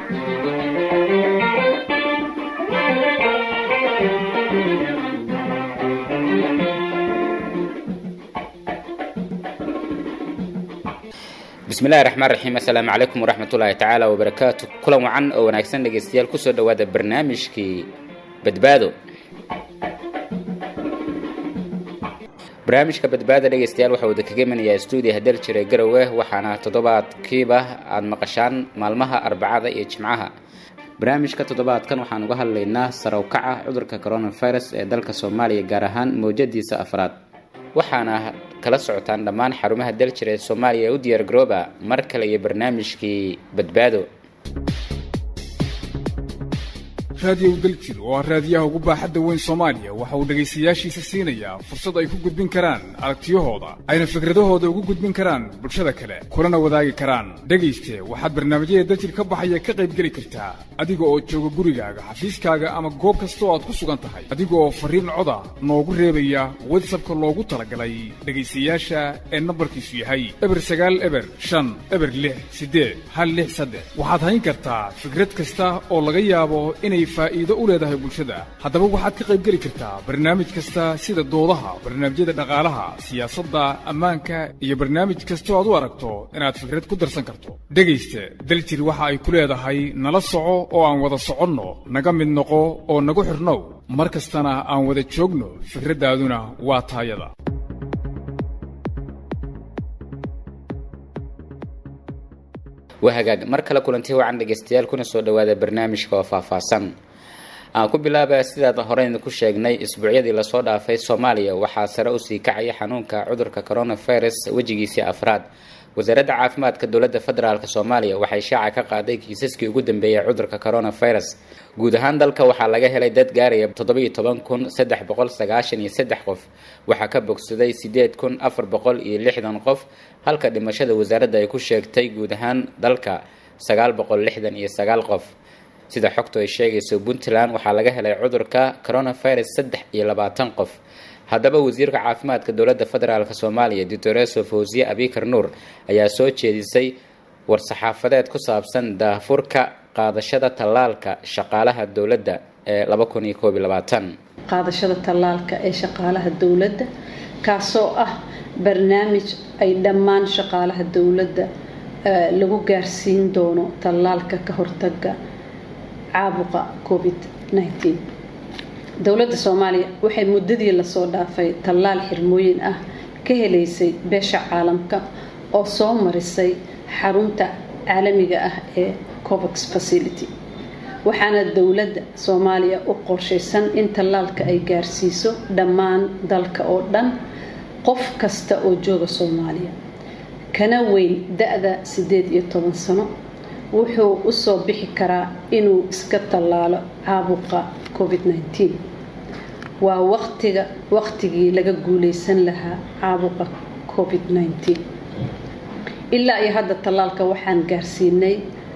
bismillahi raxmaan raxiim assalaamu calaykum waraxmatullaahi tacaala wabarakaatu kulan wacan oo wanaagsan dhegaystayaal kusoo dhowaada barnaamijkii badbaado barnaamijka badbaada dhegaystayaal waxaa wada kaga imanayaa stuudiya hadal jira garowe waxaana toddobaadkiiba aada maqashaan maalmaha arbacada iyo jimcaha barnaamijka toddobaadkan waxaan uga hadlaynaa sarawkaca cudurka coronavirus ee dalka soomaaliya gaar ahaan mawjadiisa afraad waxaana kala socotaan dhammaan xarumaha daljir ee soomaaliya ee u diyaar garooba mar kale iyo barnaamijkii badbaado raadiyow daljir oo ah raadiyaha ugu baaxadda weyn soomaaliya waxa uu dhegaystayaashiisa siinayaa fursad ay ku gudbin karaan aragtiyahooda ayna fikradahooda ugu gudbin karaan bulshada kale kulana wadaagi karaan dhegayste waxaad barnaamijyada daljir ka baxaya ka qaybgeli kartaa adiga oo jooga gurigaaga xafiiskaaga ama goob kasta oo aad ku sugan tahay adiga oo farriin coda noogu reebaya watsabka loogu talagalay dhegaystayaasha ee nambarkiisu yahay eber sagaal eber shan eber lix siddeed hal lix saddex waxaad hayn kartaa fikrad kasta oo laga yaabo inay faa'iido u leedahay bulshada haddaba waxaad ka qaybgeli kartaa barnaamij kasta sida doodaha barnaamijyada dhaqaalaha siyaasadda ammaanka iyo barnaamij kastoo aad u aragto inaad fikrad ku darsan karto dhegaysta daljir waxa ay ku leedahay nala soco oo aan wada soconno naga mid noqo oo nagu xidhnow mar kastana aan wada joogno fikraddaaduna waa taayada waa hagaag mar kale kulanti wacan dhegaystayaal kuna soo dhowaada barnaamijka oo faahfaahsan aan ku bilaaba sidaad horeyna ku sheegnay isbuucyadii lasoo dhaafay soomaaliya waxaa sare usii kacaya xanuunka cudurka coronavirus wejigiisii afraad wasaaradda caafimaadka dowladda federaalk soomaaliya waxay shaaca ka qaaday kiisaskii ugu dambeeyay cudurka coronavirus guud ahaan dalka waxaa laga helay dad gaaraya toddobiyo toban kun saddex boqol sagaashan iyo saddex qof waxaa ka bogsaday sideed kun afar boqol iyo lixdan qof halka dhimashada wasaaradda ay ku sheegtay guud ahaan dalka sagaal boqol lixdan iyo sagaal qof sida xogtu ay sheegayso puntland waxaa laga helay cudurka coronavirus saddex iyo labaatan qof haddaba wasiirka caafimaadka dowladda federaalk soomaaliya doctoreso fawsiye abikar nuur ayaa soo jeedisay war-saxaafadeed ku saabsan daafurka qaadashada tallaalka shaqaalaha dowladda ee laba kun iyo koob iyo labaatan qaadashada tallaalka ee shaqaalaha dowladda kaasoo ah barnaamij ay dhammaan shaqaalaha dowladda lagu gaarsiin doono tallaalka ka hortaga caabuqa covid nneteen dowladda soomaaliya waxay muddadii lasoo dhaafay tallaal xirmooyin ah ka helaysay beesha caalamka oo soo marisay xarunta caalamiga ah ee covax facility waxaana dowladda soomaaliya u qorshaysan in tallaalka ay gaarsiiso dhammaan dalka oo dhan qof kasta oo jooga soomaaliya kana weyn da-da siddeed iyo toban sano wuxuu usoo bixi karaa inuu iska tallaalo caabuqa covid nneteen waa waqtiga waqtigii laga guuleysan lahaa caabuqa covid nneteen ilaa iyo hadda tallaalka waxaan gaarsiinay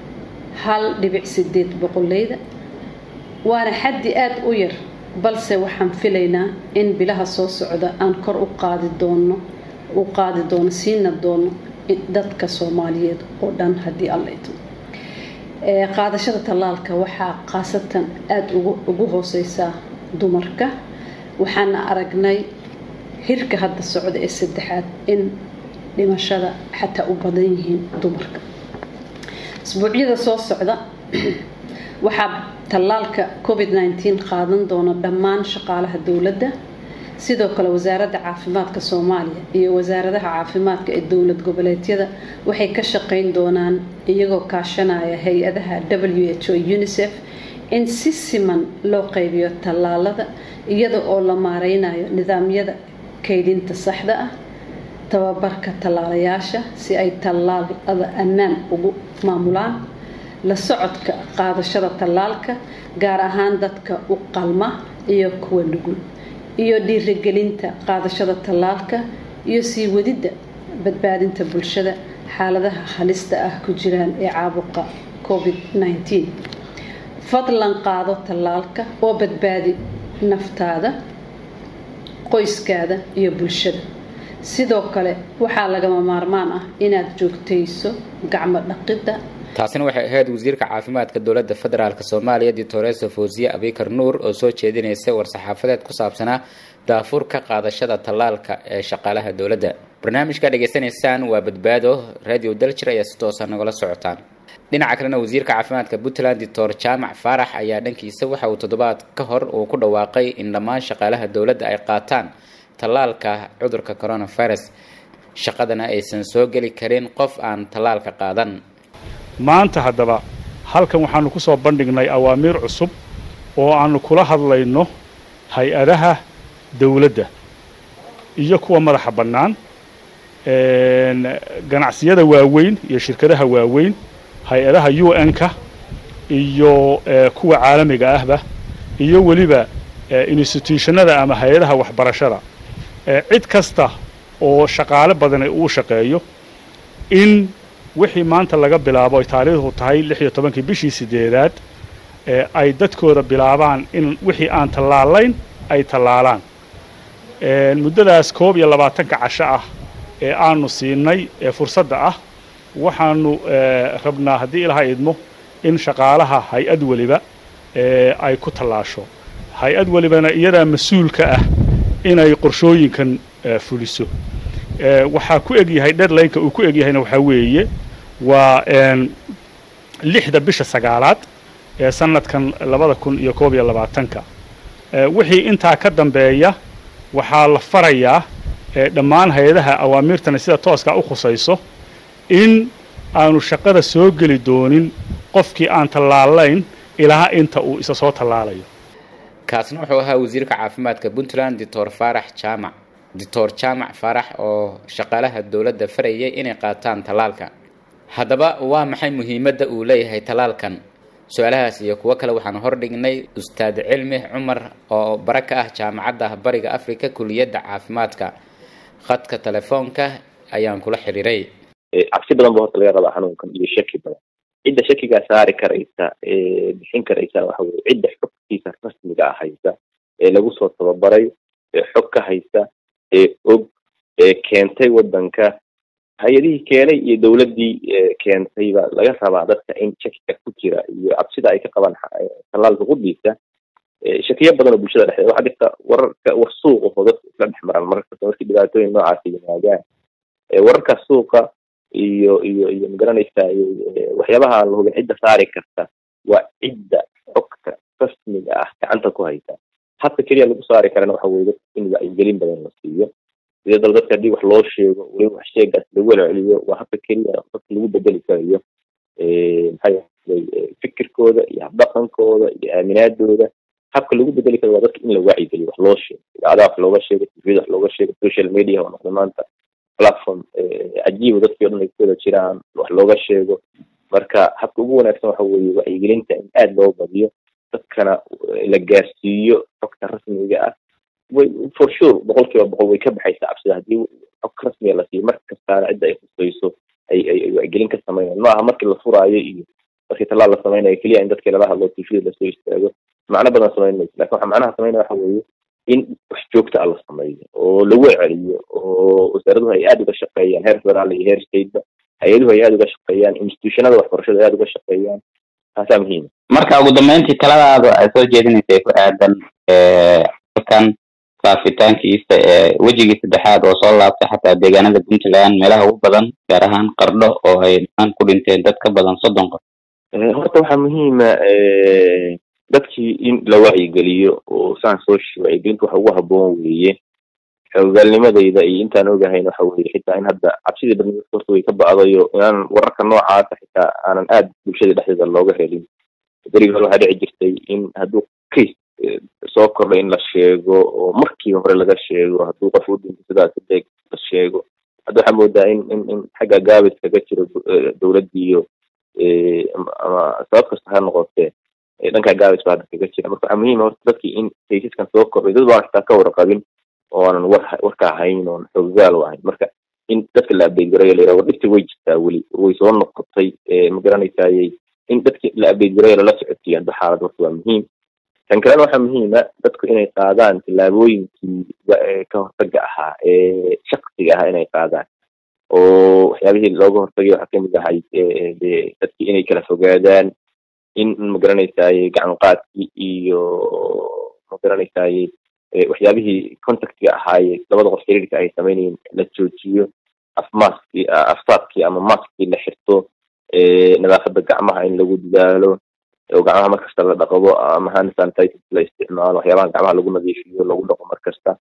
hal dhibic sideed boqoleyda waana xaddi aada u yar balse waxaan filaynaa in bilaha soo socda aan kor u qaadi doono u qaadi doono siina doono dadka soomaaliyeed oo dhan haddii alla idmo qaadashada tallaalka waxaa khaasatan aada ugu hooseysaa dumarka waxaana aragnay hirka hadda socda ee saddexaad in dhimashada xataa u badan yihiin dumarka isbuucyada soo socda waxaa tallaalka covid nneteen qaadan doona dhammaan shaqaalaha dowladda sidoo kale wasaaradda caafimaadka soomaaliya iyo wasaaradaha caafimaadka ee dowlad goboleedyada waxay ka shaqeyn doonaan iyagoo kaashanaya hay-adaha w h o unicef in si siman loo qaybiyo tallaalada iyada oo la maareynayo nidaamyada kaydinta saxda ah tababarka tallaalayaasha si ay tallaalada ammaan ugu maamulaan la socodka qaadashada tallaalka gaar ahaan dadka u qalma iyo kuwa nugul iyo dhiirigelinta qaadashada tallaalka iyo sii wadidda badbaadinta bulshada xaaladaha halista ah ku jiraan ee caabuqa covid nneteen fadlan qaado tallaalka oo badbaadi naftaada qoyskaada iyo bulshada sidoo kale waxaa lagama maarmaan ah inaad joogtayso gacmo dhaqidda taasina waxay ahayd wasiirka caafimaadka dowladda federaalk soomaaliya dictoresa fawziye abikar nuur oo soo jeedinaysa war-saxaafadeed ku saabsanaa daafurka qaadashada tallaalka ee shaqaalaha dowladda barnaamijka dhegaysanaysaan waa badbaado radio daljir ayaa si toosa nagala socotaan dhinaca kalena wasiirka caafimaadka puntland doctor jaamac faarax ayaa dhankiisa waxa uu toddobaad ka hor uu ku dhawaaqay in dhammaan shaqaalaha dowladda ay qaataan tallaalka cudurka coronavirus shaqadana aysan soo geli karin qof aan tallaalka qaadan maanta haddaba halkan waxaanu ku soo bandhignay awaamiir cusub oo aanu kula hadlayno hay-adaha dawladda iyo kuwa madaxa bannaan ganacsiyada waaweyn iyo shirkadaha waaweyn hay-adaha u n-ka iyo kuwa caalamiga ahba iyo weliba instituushannada ama hay-adaha waxbarashada cid kasta oo shaqaale badani uu shaqeeyo in wixii maanta laga bilaabo ay taariikhdu tahay lix iyo tobankii bishii sideedaad ay dadkooda bilaabaan in wixii aan tallaalayn ay tallaalaan muddadaas koob iyo labaatanka casho ah ee aanu siinay ee fursadda ah waxaanu rabnaa haddii ilaha idmo in shaqaalaha hay-ad weliba ay ku tallaasho hay-ad welibana iyadaa mas-uulka ah inay qorshooyinkan fuliso waxaa ku egyahay deadlineka uu ku egyahayna waxaa weeye waa lixda bisha sagaalaad ee sanadkan labada kun iyo koob iyo labaatanka wixii intaa ka dambeeya waxaa la farayaa dhammaan hay-adaha awaamirtana sida tooskaa u khusayso in aanu shaqada soo geli doonin qofkii aan tallaalayn ilaa inta uu isa soo tallaalayo kaasna wuxuu ahaa wasiirka caafimaadka puntland doctor faarax jaamac doctor jaamac faarax oo shaqaalaha dowladda farayay inay qaataan tallaalka haddaba waa maxay muhiimadda uu leeyahay tallaalkan su-aalahaas iyo kuwo kale waxaan hordhignay ustaad cilmi cumar oo bara ka ah jaamacadda bariga africa kuliyadda caafimaadka khadka telefoonka ayaan kula xiriiray cabsi badan ba horta laga rabaa xanuunkan iyo shaki badan cidda shakigaa saari karaysa bixin karaysa waxa weye cidda xogtiisa rasmiga ah haysa ee lagu soo tababaray ee xog ka haysa ee og ee keentay waddanka hay-adihii keenay iyo dawladdii keentay baa laga rabaa dadka in shakiga ku jira iyo cabsida ay ka qabaan tallaalka qudiisa shakiyo badan oo bulshada dhexdeeda waxaa jirta wararka war suuq oo dadku isla dhex maraan mararkasta markii dhibaatooyin noocaasi yimaadaan wararka suuqa iyo iyo iyo magaranaysa waxyaabaha aan la hubin cidda saari karta waa cidda xogta rasmiga ah gacanta ku haysa habka keliya lagu saari karana waxa weye dadka in wacyigelin badan la siiyo sidee dal dadka haddii wax loo sheego weliba wax sheegaas lagu celceliyo waa habka keliya dadka lagu bedeli karayo maxaa yeelay fikirkooda iyo habdhaqankooda iyo aaminaadooda habka lagu bedeli karo waa dadka in la wacyigeliyo wax loo sheego idaacadaha wax looga sheego tvda wax looga sheego social media waa noqday maanta platform cajiiba dadkii o dhan ay ku wada jiraan wax looga sheego marka habka ugu wanaagsan waxa weeye wacyigelinta in aada loo badiyo dadkana la gaarsiiyo xogta rasmiga ah way for sure boqol kiiba boqol way ka baxaysaa cabsida haddii xog rasmiga la siiyo mar kastaana cidda ay khusayso ay ay wacyigelin ka sameynayaan ma aha markii la furaayo iyo markii tallaal la sameynayo keliya in dadkii lala hadlo tvda lasoo istaago macno badan samayn mayso lakin waxa macnaha sameynaya waxa weeye in wax joogta ah la sameeyo oo lagu celiyo oo wasaaraduhu ay aada uga shaqeeyaan heer federaal iyo heer stateba hay-aduhu ay aada uga shaqeeyaan institutionada waxbarashada ay aada uga shaqeeyaan taasaa muhiima marka ugu dambeyntii taladaada ay soo jeedinaysay ku aadan halkan faafitaankiisa ee wejigii saddexaad oo soo laabtay xataa deegaanada puntland meelaha ugu badan gaar ahaan qardho oo ay dhaan ku dhinteen dad ka badan soddon qof horta waxaa muhiima dadkii in la wacyigeliyo oo saan soo sheegay wacyigelinta waxa ugu habboon weeye xoogaalnimadayda iyo intaan ogahayn waxa weye xitaa in hadda cabsidii badnida horta way ka ba'dayo inaan wararka noocaasa xitaa aanan aada bulshada dhexdeeda looga helin berigi hore waxaa dhici jirtay in hadduu case soo kordhay in la sheego oo markiiba hore laga sheego hadduu qof u dhinto sidaas deg la sheego hadda waxaa moodaa in in in xagga gaabis kaga jiro dowladdiiyo ama sabab kasta ha noqotee dhanka gaabis baa hadda kaga jira marka waxaa muhiima horta dadkii in kaysaskan soo kordhay dad baan xitaa ka warqabin oonan war warka ahayn oon xoogaal u ahayn marka in dadka la update garayo layiraha war dhibta way jirtaa weli way soo noqotay ma garanaysayay in dadki la update garayo lala socotiyo hadda xaalad horta waa muhiim tan kalena waxaa muhiima dadku inay qaadaan tillaabooyinkii ka hortaga ahaa ee shaksiga ahaa inay qaadaan oo waxyaabihii looga hortagay waxaa kamid ahay de dadkii inay kala fogaadaan in magaranaysaye gacan qaadkii iyo magaranaysaye waxyaabihii contactga ahaaye labada qof xiriirka ay sameynayeen la joojiyo afmaskii afsaadkii ama maskii la xirto nadaafada gacmaha in lagu dadaalo oo gacmaha markasta la dhaqdo ama hand sanitizer la isticmaalo waxyaabaha gacmaha lagu nadiifiyo lagu dhaqo markasta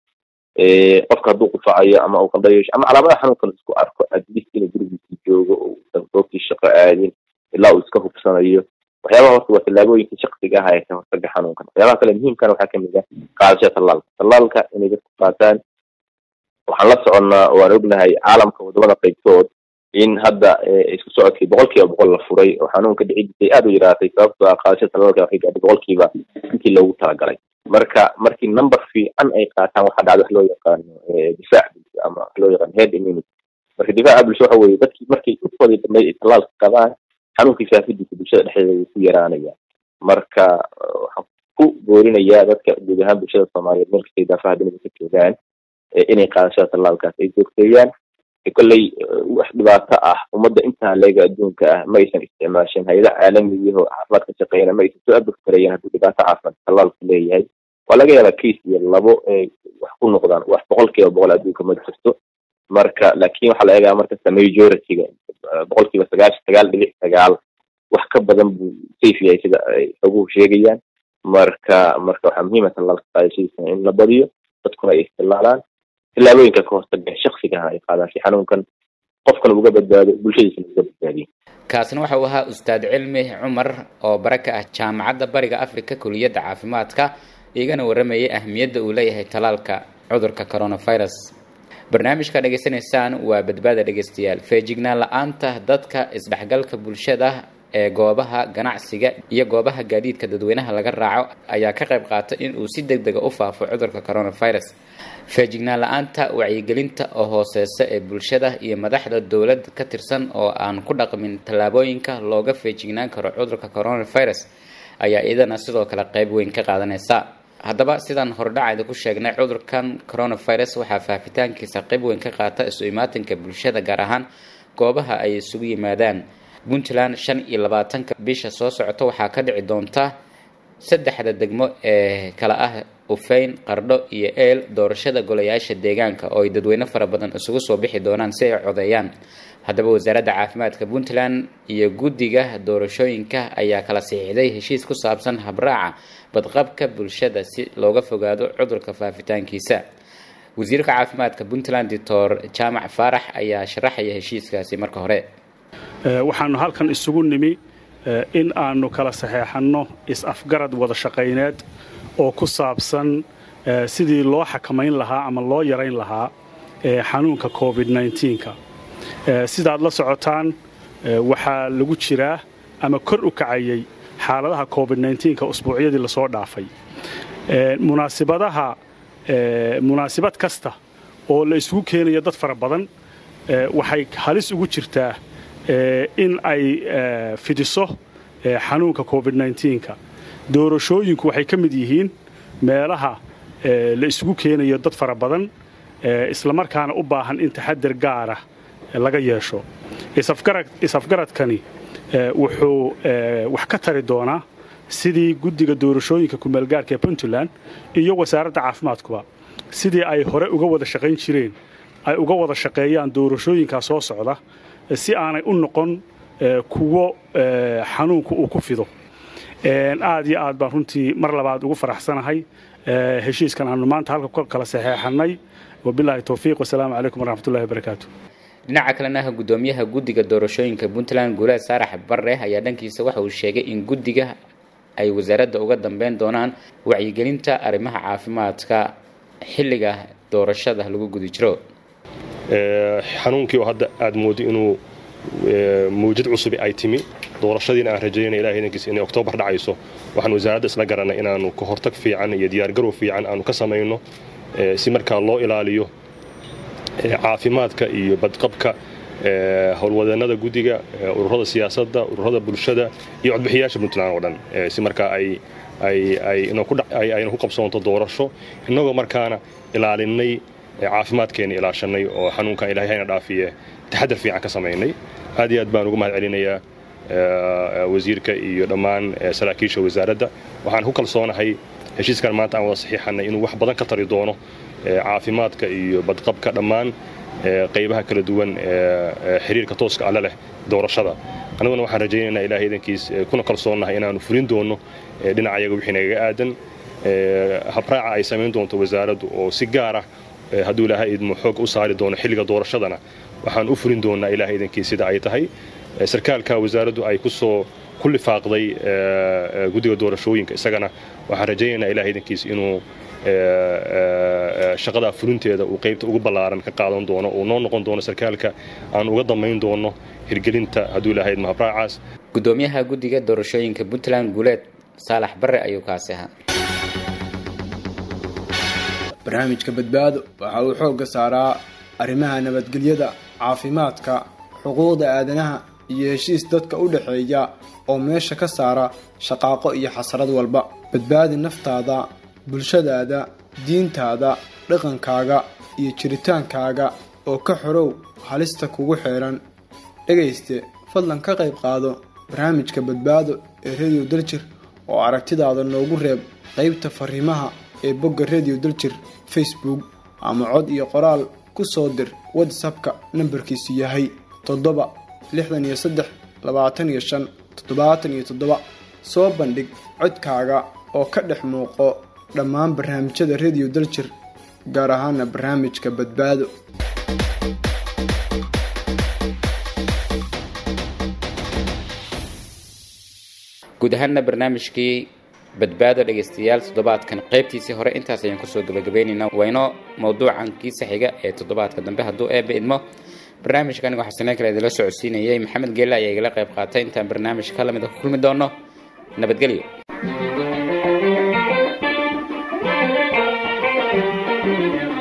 qofka hadduu qufacayo ama uu qandhayo ama calaamadaha xanuunka la isku arko atleast inuu gurigiisii joogo oo uusan goobtii shaqo aadin ilaa uu iska hubsanayo waxyaabaha horta waa tallaabooyinka shaksiga ah ee ka hortaga xanuunkan waxyaabaha kale muhiimkana waxaa kamid ah qaadashada tallaalka tallaalka inay dadku qaataan waxaan la soconnaa waan ognahay caalamka wadamada qaybtood in hadda isku socodkii boqol kiiba boqol la furay oo xanuunka dhicidisay aada u yaraatay sababto ah qaadashada tallaalka waxay gaadhay boqol kiiba intii loogu talagalay marka markii number fiican ay qaataan waxaa dhacda wax loo yaqaano difaac bulsho ama wax loo yaqaano head immunity marka difaaca bulsho waxa weeye dadkii markay ufoodii dambeyd ay tallaalka qabaan xanuunkii faafidiisa bulshada dhexdeeda wuu ku yaraanaya marka waxaan ku boorinayaa dadka guud ahaan bulshada soomaaliyeed meel kastay daafaha dunida ka joogaan inay qaadashada tallaalkaas ay joogteeyaan kolley wax dhibaato ah ummadda intaa leega adduunka ah ma aysan isticmaashin hay-ada caalamiyaho caafimaad ka shaqeeyana ma aysan soo abogtarayeen hadduu dhibaato caafimaad tallaalku leeyahay waa laga yaabaa case iyo labo ay wax ku noqdaan wax boqol kiiba boqol adduunka ma jirto marka laakin waxaa la eegaa markasta majority-ga boqol kiiba sagaashan sagaal dhibic sagaal wax ka badan buu safe yahay sida ay xoguhu sheegayaan marka marka waxaa muhiima tallaalka qaadashadiisa in la badiyo dadkuna ay istilaalaan tillaabooyinka ka hortaga shaksigaha ay qaadaan si xanuunkan qofkan uga badbaado bulshadiisana uga badbaadiyo kaasina waxa uu ahaa ustaad cilmi cumar oo bare ka ah jaamacadda bariga africa kuliyadda caafimaadka igana waramayay ahmiyadda uu leeyahay talaalka cudurka coronavirus barnaamijka dhegaysanaysaan waa badbaada dhegaystayaal feejignaan la-aanta dadka isdhexgalka bulshada ee goobaha ganacsiga iyo goobaha gaadiidka dadweynaha laga raaco ayaa ka qayb qaata in uu si deg dega u faafo cudurka coronavirus feejignaan la-aanta wacyigelinta oo hooseysa ee bulshada iyo madaxda dowlad ka tirsan oo aan ku dhaqmin tallaabooyinka looga feejignaan karo cudurka coronavirus ayaa iyadana sidoo kale qayb weyn ka qaadanaysa haddaba sidaan hordhacayda ku sheegnay cudurkan coronavirus waxaa faafitaankiisa qayb weyn ka qaata isu imaatinka bulshada gaar ahaan goobaha ay isugu yimaadaan puntland shan iyo labaatanka bisha soo socota waxaa ka dhici doonta saddexda degmo ee kala ah ufeyn qardho iyo eel doorashada golayaasha deegaanka oo ay dadweyne fara badan isugu soo bixi doonaan si ay codeeyaan haddaba wasaaradda caafimaadka puntland iyo guddiga doorashooyinka ayaa kala saxiixday heshiis ku saabsan habraaca badqabka bulshada si looga fogaado cudurka faafitaankiisa wasiirka caafimaadka puntland doctor jaamac faarax ayaa sharaxaya heshiiskaasi marka hore waxaanu halkan isugu nimi in aanu kala saxeexanno is-afgarad wada shaqayneed oo ku saabsan sidii loo xakamayn lahaa ama loo yarayn lahaa xanuunka covid nka sidaad la socotaan waxaa lagu jiraa ama kor u kacayay xaaladaha covid nka usbuucyadii lasoo dhaafay munaasibadaha munaasibad kasta oo la isugu keenayo dad fara badan waxay halis ugu jirtaa in ay fidiso xanuunka covid nka doorashooyinku waxay ka mid yihiin meelaha la isugu keenayo dad fara badan islamarkaana u baahan in taxadir gaara laga yeesho is-afgaradkani wuxuu wax ka tari doonaa sidii guddiga doorashooyinka kumeelgaarka ee puntland iyo wasaaradda caafimaadkuba sidii ay hore uga wada shaqayn jireen ay uga wada shaqeeyaan doorashooyinkaa soo socda si aanay u noqon kuwo xanuunku uu ku fido aad iyo aad baan runtii mar labaad ugu faraxsanahay heshiiskan aanu maanta halka kala saxeexannay wabilaahi towfiiq wasalaamu calaykum waraxmatullahi wabarakaatu dhinaca kalena gudoomiyaha guddiga doorashooyinka puntland guulaad saarax barre ayaa dhankiisa waxa uu sheegay in guddiga ay wasaaradda uga dambeyn doonaan wacyigelinta arrimaha caafimaadka xilliga doorashada lagu guda jiro xanuunkii oo hadda aad moodo inuu mawjad cusubi ay timi doorashadiina aan rajaynana ilahay idankiisa inay oktoobar dhacayso waxaan wasaaradda isla garanay inaanu ka hortag fiican iyo diyaargarow fiican aanu ka samayno si markaa loo ilaaliyo caafimaadka iyo badqabka howlwadeennada guddiga ururada siyaasadda ururada bulshada iyo codbixiyaasha puntland oo dhan si markaa ay ayna ku qabsoonto doorasho innagoo markaana ilaalinay caafimaadkeena ilaashanay oo xanuunkan ilahay hayna dhaafiye taxadar fiican ka samaynay aad iyo aad baan ugu mahad celinayaa wasiirka iyo dhammaan saraakiisha wasaaradda waxaan ku kalsoonahay heshiiskan maanta aan wada saxiixanay inuu wax badan ka tari doono caafimaadka iyo badqabka dhammaan qaybaha kala duwan xiriirka tooska alle leh doorashada annaguna waxaan rajaynaynaa ilahay idankiis kuna kalsoonnahay inaanu fulin doono dhinacayaga wixii nagaga aadan habraaca ay samayn doonto wasaaraddu oo si gaara hadduu ilaahay idmo xoog u saari doono xilliga doorashadana waxaan u fulin doonaa ilahay idankiis sida ay tahay sarkaalka wasaaraddu ay kusoo ku lifaaqday guddiga doorashooyinka isagana waxaan rajaynaynaa ilahay idankiis inuu shaqadaa fulinteeda uu qaybta ugu ballaaran ka qaadan doono uu noo noqon doono sarkaalka aan uga damayn doono hirgelinta hadduu ilaahay idmo habraacaas gudoomiyaha guddiga doorashooyinka puntland guuleed saalax barre ayuu kaasi ahaa barnaamijka badbaado waxa uu xoogga saaraa arrimaha nabadgelyada caafimaadka xuquuqda aadanaha iyo heshiis dadka u dhexeeya oo meesha ka saara shaqaaqo iyo xasrad walba badbaadi naftaada bulshadaada diintaada dhaqankaaga iyo jiritaankaaga oo ka xorow halista kugu xeeran dhegayste fadlan ka qayb qaado barnaamijka badbaado ee rediyo daljir oo aragtidaada noogu reeb qaybta fariimaha ee bogga rediyo daljir facebook ama cod iyo qoraal ku soo dir whatsappka nambarkiisu yahay toddoba lixdan iyo saddex labaatan iyo shan toddobaatan iyo toddoba soo bandhig codkaaga oo ka dhex muuqo dhammaan barnaamijyada rediyo daljir gaar ahaana barnaamijka badbaado guud ahaanna barnaamijkii badbaado dhegaystayaal toddobaadkan qaybtiisii hore intaas ayaan kusoo gabagabeynaynaa waynoo mawduucan kiisa xiga ee toddobaadka dambe hadduu eebba idmo barnaamijka aniga waxaa saneen kale idinla socodsiinayay maxamed geelle ayaa igala qayb qaatay intaan barnaamij ka lamida ku kulmi doono nabadgelyo Thank you.